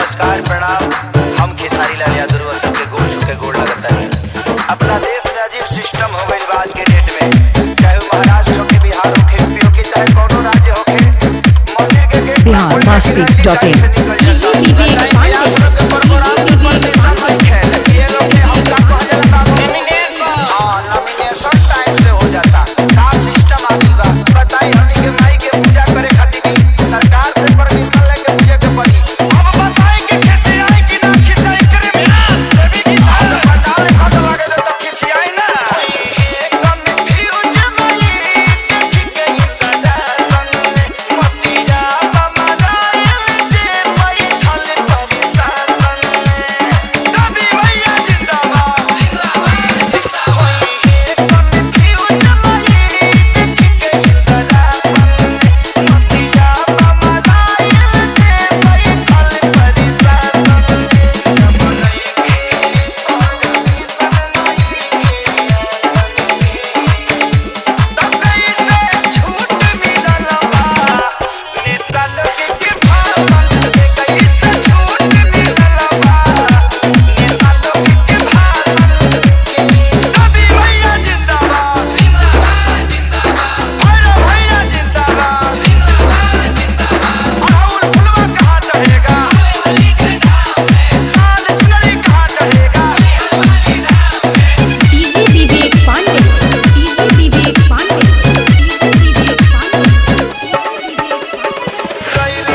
नमस्कार प्रणाम हम खेसारी लाल यादव सबके गोल छू के गोल लगता है अपना देश में अजीब सिस्टम हो गई आज के डेट में चाहे वो महाराष्ट्र हो के बिहार हो के यूपी हो के चाहे कोनो राज्य हो के मंदिर के गेट पर बिहार खोल के मस्ती किरण की dot टाइम in। से निकल जाता है। विवेक बताइए, पांडे। आज लोग के प्रोग्राम में परमिशन नहीं है, लेकिन ये लोग के हम का कहा जाला बाबू? हाँ, nomination time से हो जाता। का system आ गइल बा? बताई हमनी के माई के पूजा करे खातिर भी सरकार से permission लेके पूजे के पड़ी। अब बताई कि खिसियाई कि ना खिसियाई करे विनाश, देवी की बात पंडाल खत लागे दे तो खिसियाई ना। एकदम fuse माई, देखी के इंद्रदासन, मोतिया बमराइल जे बैठल परिशासन। कभी भैया जिंदाबाद, जिंदाबाद, जिंदाबाद। एकदम fuse माई, देखी के इंद्रदासन, मोतिया बमराइल जे बैठल परिशासन। सब नइखे DJ Vivek Pandey DJ Vivek Pandey DJ Vivek Pandey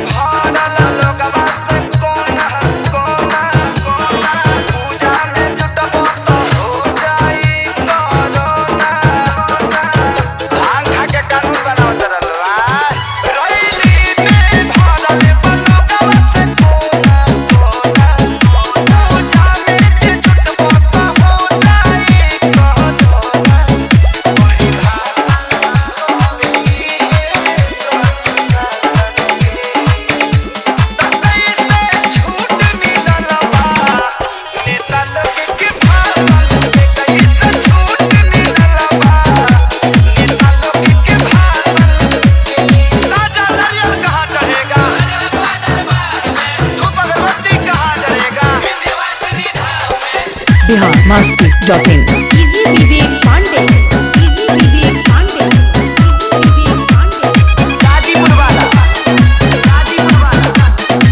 Bihar Masti dot in DJ Vivek Pandey DJ Vivek Pandey DJ Vivek Pandey Ghazipur वाला गाजीपुर वाला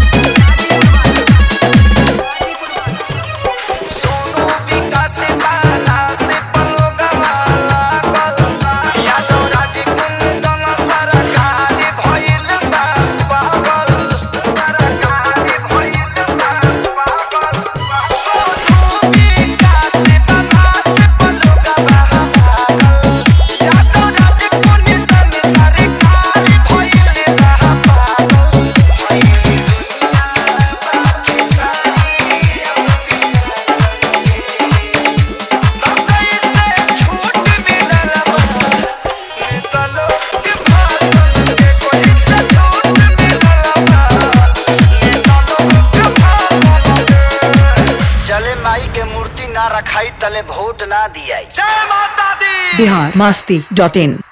सोनू विकास बाला से पलोगवा लागल यादव राज कुंदन सरकारी भइल बा पागल सरकारी भइल बा पागल सोनू विकास बाला से पलोगवा लागल यादव राज कुंदन सरकारी भइल बा पागल भइल बाकी सारी अब पीछा चले माई के मूर्ति ना रखाई तले वोट ना दियाई जय माता दी बिहार मस्ती डॉट इन